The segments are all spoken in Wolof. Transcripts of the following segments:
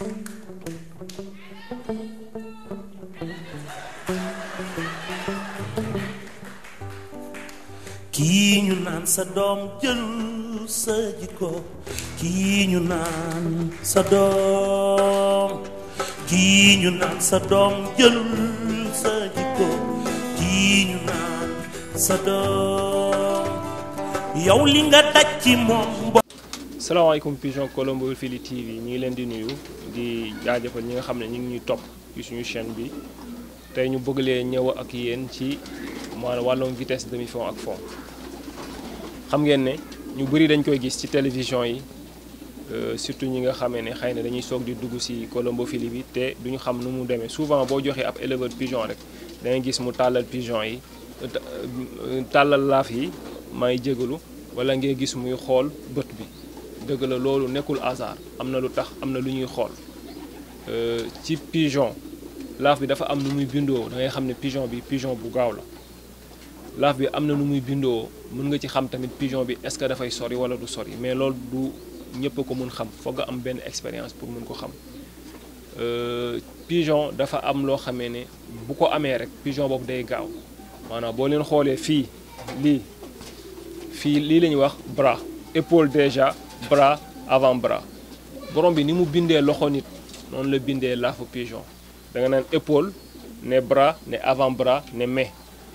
kii ñu naan sa doom jël sa jikko kii ñu naan sa doom kii ñu naan sa doom jël sa jikko kii ñu naan sa doom yow li nga daj ci moom salaamaaleykum Pigeon Colombo Fili TV ñu ngi leen di nuyu di jaajëfal ñi nga xam ne ñu ngi ñuy topp ci suñu chaîne bi tey ñu bëgg leen ñëw ak yéen ci maanaam wàllum vitesse demi fond ak fond xam ngeen ne ñu bëri dañ koy gis ci télévision yi surtout ñi nga xamee ne xëy na dañuy soog di dugg ci Colombo Fili bi te duñu xam nu mu demee souvent boo joxee ab éleveur pigeon rek da ngay gis mu tàllal pigeon yi tàllal laaf yi may jégalu wala ngay gis muy xool bët bi dëgg la loolu nekkul hasard am na lu tax am na lu ñuy xool ci pigeon laaf bi dafa am nu muy bindoo da ngay xam ne pigeon bi pigeon bu gaaw la laaf bi am na nu muy bindoo mën nga ci xam tamit pigeon bi est-ce que dafay sori wala du sori mais loolu du ñëpp a ko mën xam foog nga am benn expérience pour mën ko xam pigeon dafa am loo xamee ne bu ko amee rek pigeon boobu day gaaw maanaam boo leen xoolee fii lii fii lii la ñuy wax bras épaule déjà bras avant bras borom bi ni mu bindee loxo nit noonu la bindee laafu pigeon da nga naan épaule ne bras ne avant bras ne main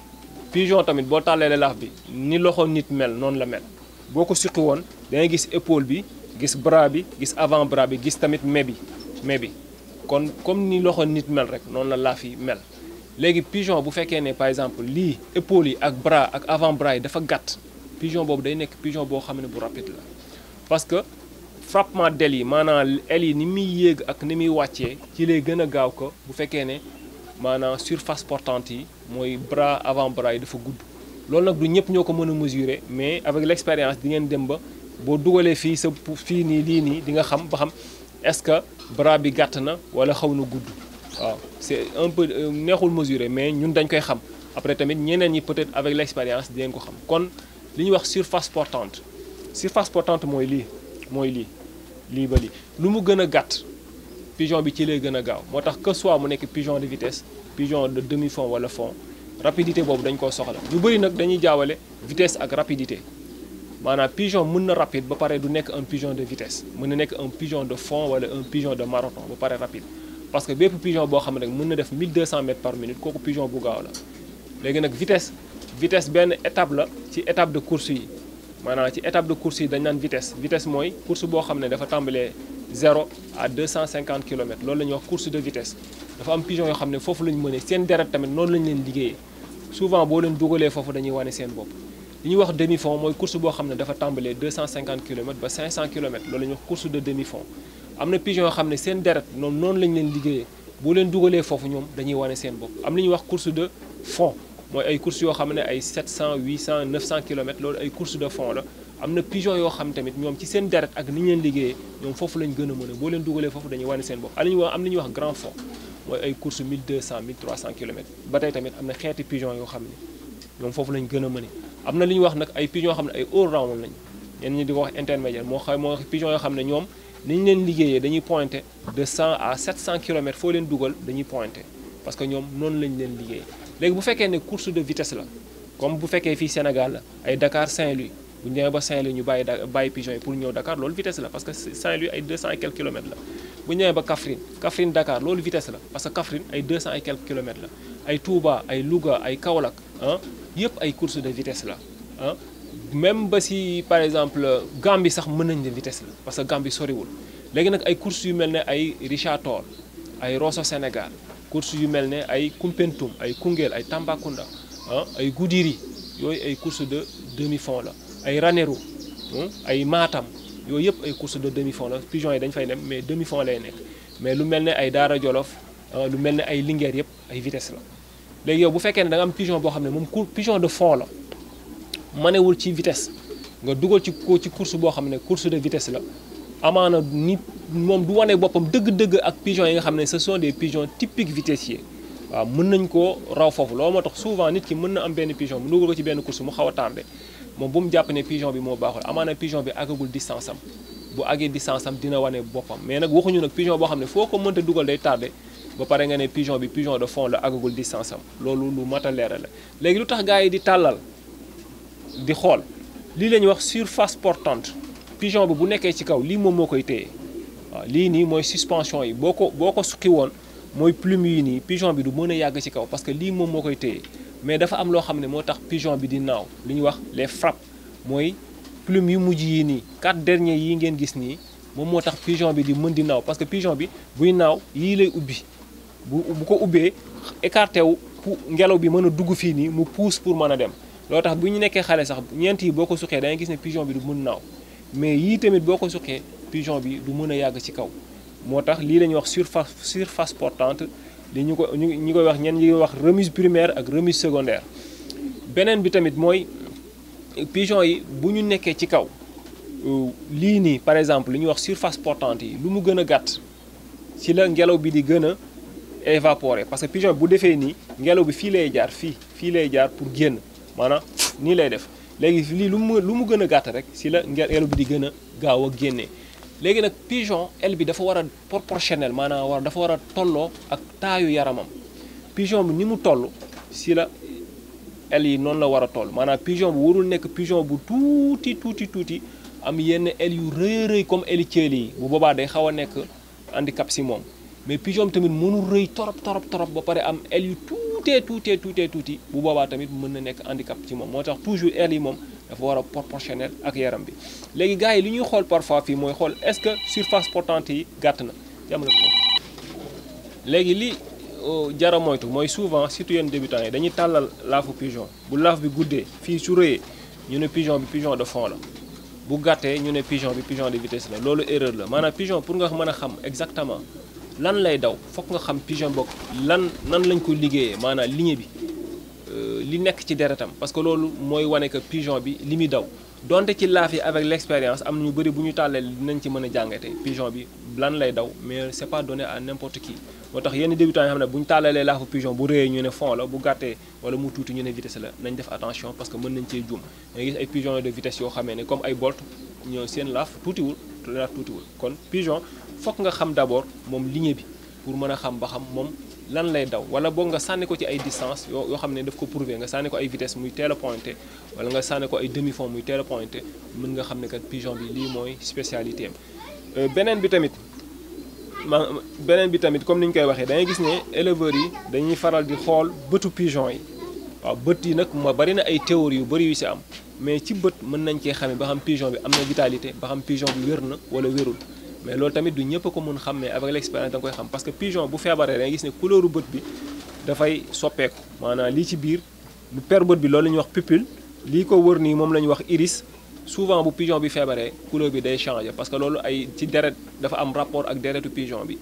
pigeon tamit boo tàllalee laaf bi ni loxo nit mel noonu la mel boo ko surtout woon da ngay gis épaule bi gis bras bi gis avant bras bi gis tamit main bi main bi kon comme ni loxo nit mel rek noonu la laaf yi mel léegi pigeon bu fekkee ne par exemple lii épaule yi ak bras ak avant bras yi dafa gàtt pigeon boobu day nekk pigeon boo xam ne bu rapide la parce que frappement d'ailes yi maanaam ailes yi ni muy yéeg ak ni muy wàccee ci lay gën a gaaw ko bu fekkee ne maanaam surface portante yi mooy bras avant bras yi dafa gudd loolu nag du ñëpp ñoo ko mën a mesurer mais avec l'expérience di ngeen dem ba boo dugalee fii sa fii nii lii nii di nga xam ba xam est-ce que bras bi gàtt na wala xaw na gudd waaw c'est un peu neexul mesurer mais ñun dañ koy xam après tamit ñeneen ñi peut-être avec l'expérience di ngeen ko xam kon li ñuy wax surface portante surface portante mooy lii mooy lii lii ba lii lu mu gën a gàtt pigeon bi ci lay gën a gaaw moo tax que soit mu nekk pigeon de vitesse pigeon de demi fond wala fond rapidité boobu dañ koo soxla ñu bëri nag dañuy jaawale vitesse ak rapidité maanaam pigeon mën na rapide ba pare du nekk un pigeon de vitesse mën na nekk un pigeon de fond wala un pigeon de marathon ba pare rapide parce que bépp pigeon boo xam ne rek mën na def 1200 mètres par minute kooku pigeon bu gaaw la léegi nag vitesse vitesse benn étape la ci étape de course yi maanaam ci étape de course yi dañ naan vitesse vitesse mooy course boo xam ne dafa tàmbalee 0 à 250 kilomètres loolu la ñuy wax course de vitesse dafa am pigeon yoo xam ne foofu la ñu mënee seen deret tamit noonu la ñu leen liggéeyee souvent boo leen dugalee foofu dañuy wane seen bopp li ñuy wax demi fond mooy course boo xam ne dafa tàmbalee 250 kilomètres ba 500 kilomètres loolu la ñuy wax course de demi fond am na pigeon yoo xam ne seen deret noonu noonu la ñu leen liggéeyee boo leen dugalee foofu ñoom dañuy wane seen bopp am li ñuy wax course de fond mooy ay courses yoo xam ne ay 700 800 900 kilomètres loolu ay courses de fond la am na pigeon yoo xam tamit ñoom ci seen deret ak ni ñu leen liggéeyee ñoom foofu lañ gën a mën a boo leen dugalee foofu dañuy wane seen bopp am nañu wax am na ñuy wax grand fond mooy ay courses 1200 1300 kilomètres ba tey tamit am na xeeti pigeon yoo xam ne ñoom foofu lañ gën a mën a am na li ñuy wax nag ay pigeon yoo xam ne ay all round lañ ñenn ñi di ko wax intermédiaire moo xam moo pigeon yoo xam ne ñoom ni ñu leen liggéeyee dañuy pointé de 100 à 700 kilomètres foo leen dugal dañuy pointé parce que ñoom noonu lañ leen liggéeyee léegi bu fekkee ne course de vitesse la comme bu fekkee fii Sénégal la ay Dakar Saint-Louis bu ñu demee ba Saint-Louis ñu bàyyi da bàyyi pigeon yi pour ñëw Dakar loolu vitesse la parce que Saint-Louis ay 200 et quelques kilomètres la bu ñu demee ba Kaffrine Kaffrine Dakar loolu vitesse la parce que Kaffrine ay 200 et quelques kilomètres la ay Touba ay Louga ay Kaolack ah yëpp ay course de vitesse la ah même ba si par exemple Gambie sax mën nañ ne vitesse la parce que Gambie soriwul léegi nag ay courses yu mel ne ay Richard Toll ay Rosso Sénégal course yu mel ne ay Koumpentoum ay Koungheul ay Tambacounda ah ay Goudiri yooyu ay course de demi fond la ay Ranérou ay Matam yooyu yëpp ay course de demi fond la pigeon yi dañ fay dem mais demi fond lay nekk mais lu mel ne ay Daara Jolof lu mel ne ay Linguère yëpp ay vitesse la léegi yow bu fekkee ne da nga am pigeon boo xam ne moom cour pigeon de fond la manewul ci vitesse nga dugal ci ko ci course boo xam ne course de vitesse la amaana ni moom du wane boppam dëgg-dëgg ak pigeon yi nga xam ne ce sont des pigeons typiques vitessiers waaw mën nañ koo raw foofu loolu moo tax souvent nit ki mën na am benn pigeon mu dugal ko ci benn course mu xaw a tardé moom bu mu jàpp ne pigeon bi moo baaxul amaana pigeon bi àggagul distance am bu àggee distance am dina wane boppam mais nag waxuñu nag pigeon boo xam ne foo ko mënta dugal day tardé ba pare nga ne pigeon bi pigeon de fond la àggagul distance am loolu lu mat a leeral la léegi lu tax gars yi di tàllal di xool lii la ñuy wax surface portante pigeon bi bu nekkee ci kaw lii moom moo koy téye waaw lii nii mooy suspension yi boo ko boo ko suqi woon mooy plume yi nii pigeon bi du mën a yàgg ci kaw parce que lii moom moo koy téye mais dafa am loo xam ne moo tax pigeon bi di naaw li ñuy wax les frappes mooy plume yu mujj yi nii quatre derniers yi ngeen gis nii moom moo tax pigeon bi di mën di naaw parce que pigeon bi buy naaw yii lay ubbi bu bu ko ubbee écarté wu pour ngelaw bi mën a dugg fii nii mu pousse pour mën a dem loo tax bu ñu nekkee xale sax ñeent yi boo ko suqee da ngay gis ne pigeon bi du mën naaw mais yii tamit boo ko suqee pigeon bi du mën a yàgg ci kaw moo tax lii la ñuy wax surface surface portante li ñu ko ñu ñi koy wax ñen ñi koy wax remise primaire ak remise secondaire beneen bi tamit mooy pigeon yi bu ñu nekkee ci kaw lii nii par exemple li ñuy wax surface portante yi lu mu gën a gàtt ci la ngelaw bi di gën a évaporer parce que pigeon bi bu defee nii ngelaw bi fii lay jaar fii fii lay jaar pour génn maanaam nii lay def léegi lii lu mu lu mu gën a gàtt rek ci la ngelaw bi di gën a gaaw a génnee léegi nag pigeon aile bi dafa war a proportionnel maanaam war dafa war a tolloo ak taayu yaramam pigeon bi ni mu toll ci la aile yi noonu la war a toll maanaam pigeon bu warul nekk pigeon bu tuuti tuuti tuuti am yenn aile yu rëy rëy comme aile ceeli yi bu boobaa day xaw a nekk handicap ci moom mais pigeon bi tamit mënul rëy torop torop torop ba pare am aile yu tuutee tuutee tuutee tuuti bu boobaa tamit mën na nekk handicap ci moom moo tax toujours aile yi moom dafa war a proportionnel ak yaram bi léegi gars yi li ñuy xool parfois fii mooy xool est-ce que surface portante yi gàtt na jamono léegi li jara moytu mooy souvent surtout yenn débutants yi dañuy tàllal laafu pigeon bu laaf bi guddee fii su rëyee ñu ne pigeon bi pigeon de fond la bu gàttee ñu ne pigeon bi pigeon de vitesse la loolu erreur la maanaam pigeon pour nga mën a xam exactement lan lay daw fokk nga xam pigeon boog lan nan lañ ko liggéeyee maanaam ligne bi li nekk ci deretam parce que loolu mooy wane que pigeon bi li muy daw donte ci laaf yi avec l' expérience am na ñu bëri bu ñu tàllee dinañ ci mën a jàngate pigeon bi lan lay daw mais c' est pas donné à n' importe qui moo tax yenn débutants yi xam ne bu ñu tàllalee laafu pigeon bu réyee ñu ne fond la bu gàttee wala mu tuuti ñu ne vitesse la nañ def attention parce que mën nañ cee juum da gis ay pigeon de vitesse yoo xamee ne comme ay bolt ñoo seen laaf tuutiwul laaf tuutiwul kon pigeon fokk nga xam d' abord moom ligne bi pour mën a xam ba xam moom lan lay daw wala boog nga sànni ko ci ay distance yoo yoo xam ne daf ko prouver nga sànni ko ay vitesse muy teel a pointé wala nga sànni ko ay demi fond muy teel a pointé mën nga xam ne kat pigeon bi lii mooy spécialité am beneen bi tamit ma beneen bi tamit comme ni ñu koy waxee da ngay gis ne éleveurs yi dañuy faral di xool bëtu pigeon yi waaw bët yi nag ma bari na ay théories yu bari yu ci am mais ci bët mën nañ cee xamee ba xam pigeon bi am na vitalité ba xam pigeon bi wér na wala wérul mais loolu tamit du ñëpp a ko mën xam mais avec l'expérience da nga koy xam parce que pigeon bu feebaree da ngay gis ne couleuru bët bi dafay soppeeku maanaam lii ci biir bu per bët bi loolu la ñuy wax pupille lii ko wër nii moom la ñuy wax iris souvent bu pigeon bi feebaree couleur bi day changer parce que loolu ay ci deret dafa am rapport ak deretu pigeon bi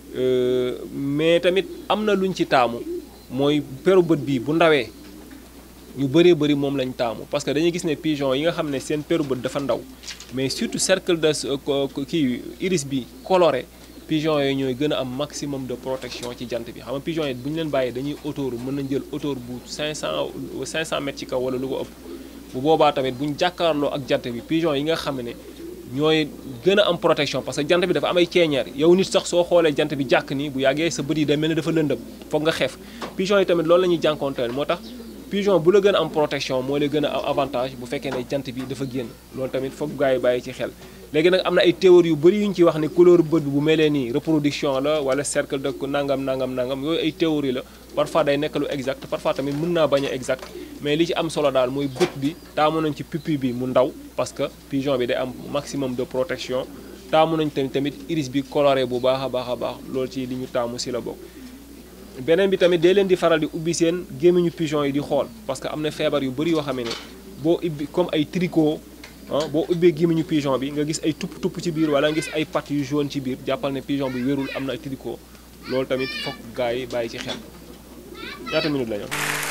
mais tamit am na luñ ci taamu mooy peru bët bi bu ndawee ñu bëree bëri moom lañ taamu parce que dañuy gis ne pigeon yi nga xam ne seen peru bët dafa ndaw mais surtout cercle de kii iris bi coloré pigeon yooyu ñooy gën a am maximum de protection ci jant bi xam nga pigeon yi bu ñu leen bàyyee dañuy hauteur mën nañ jël hauteur bu 500 500 mètres ci kaw wala lu ko ëpp bu boobaa tamit bu ñu jàkkaarloo ak jant bi pigeon yi nga xam ne ñooy gën a am protection parce que jant bi dafa am ay ceeñeer yow nit sax soo xoolee jant bi jàkk nii bu yàggee sa bët yi day mel ni dafa lëndëm foog nga xeef pigeon yi tamit loolu la ñuy jànkoonteel moo tax pigeon bu la gën a am protection moo lay gën a am avantage bu fekkee ne jant bi dafa génn loolu tamit foog gars yi bàyyi ci xel léegi nag am na ay théories yu bëri yu ñu ci wax ne couleur bët bi bu melee nii reproduction la wala cercle de nangam nangam nangam yooyu ay théories la parfois day nekk lu exact parfois tamit mën naa bañ a exact mais li ci am solo daal mooy bët bi taamu nañ ci pupille bi mu ndaw parce que pigeon bi day am maximum de protection taamu nañ tamit tamit iris bi coloré bu baax a baax a baax loolu ci li ñu taamu si la bokk beneen bi tamit day leen di faral di ubbi seen gémmiñu pigeon yi di xool parce que am na feebar yu bëri yoo xam ne boo ubbi comme ay tricot ah boo ubbee gémmiñu pigeon bi nga gis ay tupp tupp ci biir wala nga gis ay pattes yu jaune ci biir jàppal ne pigeon bi wérul am na ay tricot loolu tamit fokk gars yi bàyyi ci xel ñaata minute la ñu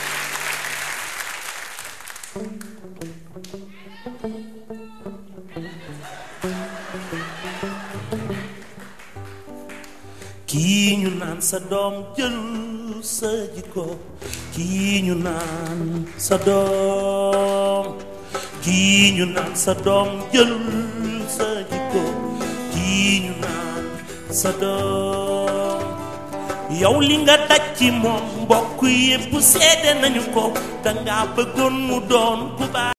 kii ñu naan sa doom jël sa jikko kii ñu naan sa doom kii ñu naan sa doom jël sa jikko kii ñu naan sa doom yow li nga daj ci moom mbokk yépp seede nañu ko danga bëggoon mu doon ku baax